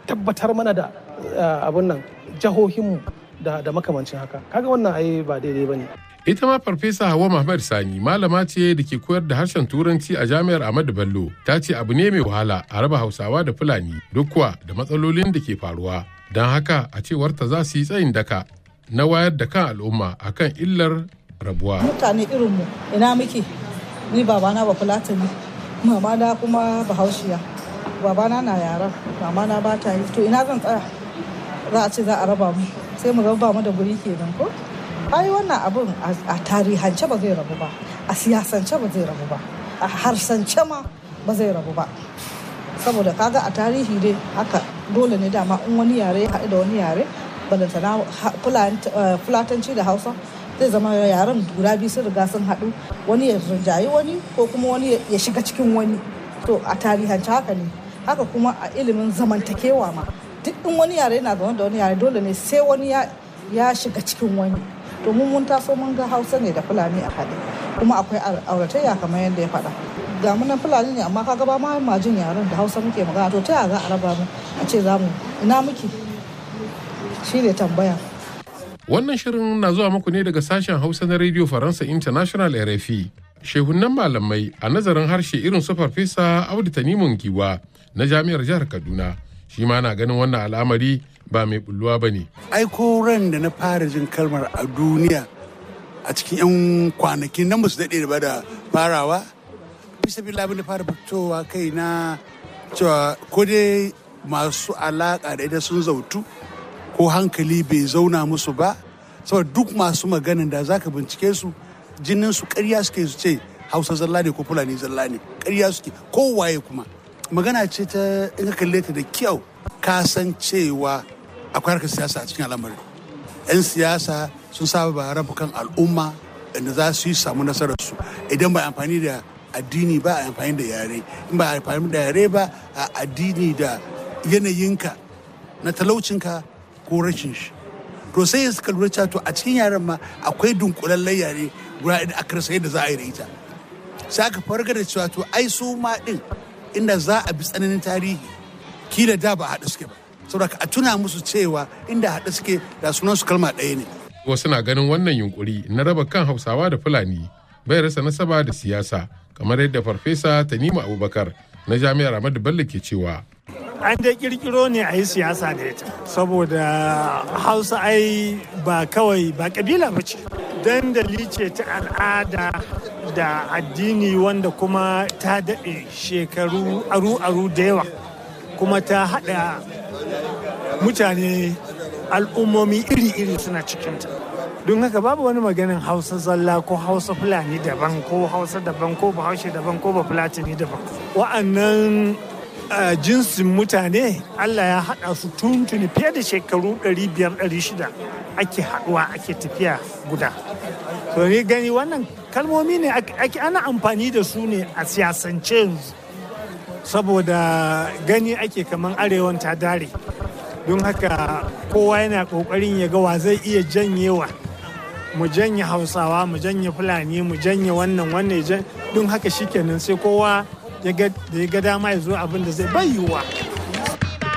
tabbatar mana da abun nan jihohinmu da, da makamancin haka kaga wannan ai ba daidai ba ne ita ma farfesa hawa muhammad sani malama ce da ke koyar da harshen turanci a jami'ar ahmadu bello ta ce abu ne mai wahala a raba hausawa da fulani duk kuwa da matsalolin da ke faruwa don haka a cewar ta za su yi tsayin daka na wayar da kan al'umma akan illar rabuwa mutane irinmu ina muke ni babana ba fulatani mama na kuma bahaushiya babana na yaran mama na ba ta yi to ina zan tsaya za a ce za a raba mu sai mu raba mu da guri kenan ko ai wannan abun a tarihance ba zai rabu ba a siyasance ba zai rabu ba a harsance ma ba zai rabu ba saboda kaga a tarihi dai haka dole ne dama in wani yare ya haɗu da wani yare balantana fulatanci da hausa zai zama yaren guda biyu sun riga sun haɗu wani ya rinjayi wani ko kuma wani ya shiga cikin wani to a tarihance haka ne haka kuma a ilimin zamantakewa ma duk in wani yare yana zaune da wani yare dole ne sai wani ya shiga cikin wani domin mun taso mun ga hausa ne da fulani a haɗe kuma akwai auratayya kamar yadda ya faɗa ga mu nan fulani ne amma kaga ba ma majin yaren da hausa muke magana to ta yaya za a raba mu a ce za mu ina muke shi ne tambaya wannan shirin na zuwa muku ne daga sashen hausa na radio faransa international rfi shehunan malamai a nazarin harshe irin su farfesa audu tanimun giwa na jami'ar jihar kaduna shi ma na ganin wannan al'amari ba mai bulluwa ba ne. Ai ko ran da na fara jin kalmar a duniya a cikin 'yan kwanakin nan ba su daɗe ba da farawa. Bisa bi labin da fara fitowa kai na cewa ko dai masu alaƙa da ita sun zautu ko hankali bai zauna musu ba. Saboda duk masu maganin da zaka bincike su jinin su ƙarya suke su ce Hausa zalla ne ko Fulani zalla ne ƙarya suke kowaye kuma. Magana ce ta in ka kalle ta da kyau ka san cewa akwai harkar siyasa a cikin al'amarin yan siyasa sun saba ba raba kan al'umma inda za su yi samu nasararsu idan ba amfani da addini ba a amfani da yare in ba amfani da yare ba a addini da yanayinka na talaucinka ko rashin shi to sai ya suka lura to a cikin yaren ma akwai dunkulallen yare guda da aka rasa yadda za a yi da ita sai aka farga da cewa to ai su ma din inda za a bi tsananin tarihi kila da ba haɗu suke ba saboda a tuna musu cewa inda haɗu suke da sunan su kalma ɗaya ne. Wasu na ganin wannan yunkuri na raba kan Hausawa da Fulani bai rasa nasaba da siyasa kamar yadda Farfesa Tanimu Abubakar na Jami'ar Ahmadu Bello ke cewa. An dai kirkiro ne a yi siyasa da ita saboda Hausa ai ba kawai ba kabila ba ce. Dandali ce ta al'ada da addini wanda kuma ta daɗe shekaru aru-aru da yawa kuma ta haɗa mutane al'ummomi iri-iri suna cikinta don haka babu wani maganin hausa zalla ko hausa fulani daban ko hausa daban ko bahaushe daban ko ba fulatani daban wa'annan jinsin mutane allah ya haɗa su tuntuni fiye da shekaru 500-600 ake haɗuwa ake tafiya guda to ni gani wannan kalmomi ne ake ana amfani da su ne a siyasance yanzu saboda gani ake kaman arewan ta dare don haka kowa yana kokarin ya ga wa zai iya janyewa mu janye hausawa mu janye fulani mu janye wannan wannan don haka shikenan sai kowa ya ga dama ya zo abin da zai bayyuwa